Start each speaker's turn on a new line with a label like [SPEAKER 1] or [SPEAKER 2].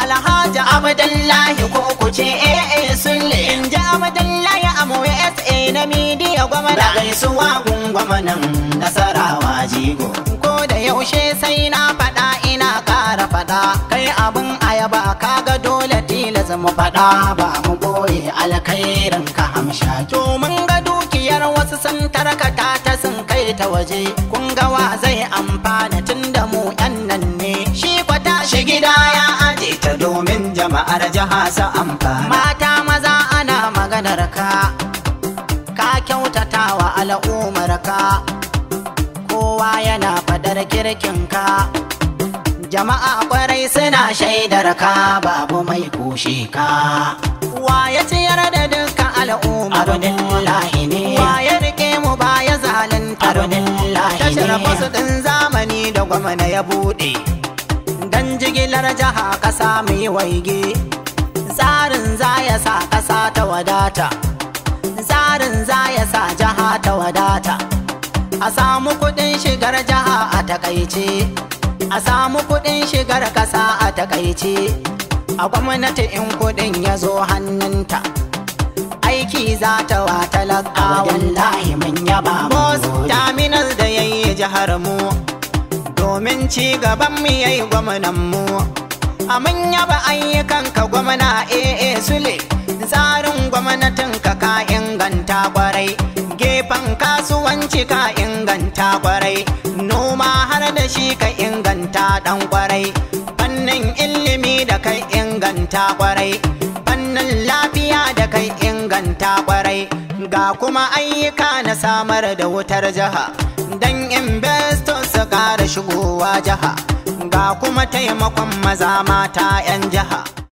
[SPEAKER 1] alhaji abdullahi ko ku ce ee sulle in ji abdullahi amu sa na midiya gwamna da gaisuwa gwamnan nasarawa jigo ko da yaushe sai na faɗa ina ƙara faɗa kai abin ayaba kaga dole tilas mu faɗa ba mu boye alkhairin ka hamsha to mun ga dukiyar wasu sun tarkata ta sun kai ta waje kun ga wa zai amfana tun da mu yan nan ne shi kwata shi gida ya aje ta domin jama'ar jiha su amfana mata maza ana maganar ka ka kyautata wa al'ummar ka kowa yana fadar kirkin ka jama'a kwarai suna shaidar ka babu mai kushe ka wa ya ciyar da dukkan al'umma abdullahi ne wa ya rike mu ba ya zalunta abdullahi ne tashar fasu din zamani da gwamna ya bude dan jigilar jiha kasa mai waige tsarin za ya sa kasa ta wadata tsarin za ya sa jiha ta wadata a samu kudin shigar jiha a takaice a samu kudin shigar kasa a takaice a gwamnati in kudin ya zo hannunta aiki za ta wa talaka wallahi mun yaba Boss terminal da yayi jihar mu domin ci gaban mu yayi gwamnan mu a mun yaba ayyukan ka gwamna AA Sule tsarin gwamnatin ka ka inganta kwarai gefen kasuwanci ka inganta kwarai noma har da shi ka inganta dan kwarai fannin ilimi da kai inganta kwarai fannin lafiya da kai inganta kwarai ga kuma ayyuka na samar da wutar jiha don investors su kara shigowa jiha ga kuma taimakon maza mata 'yan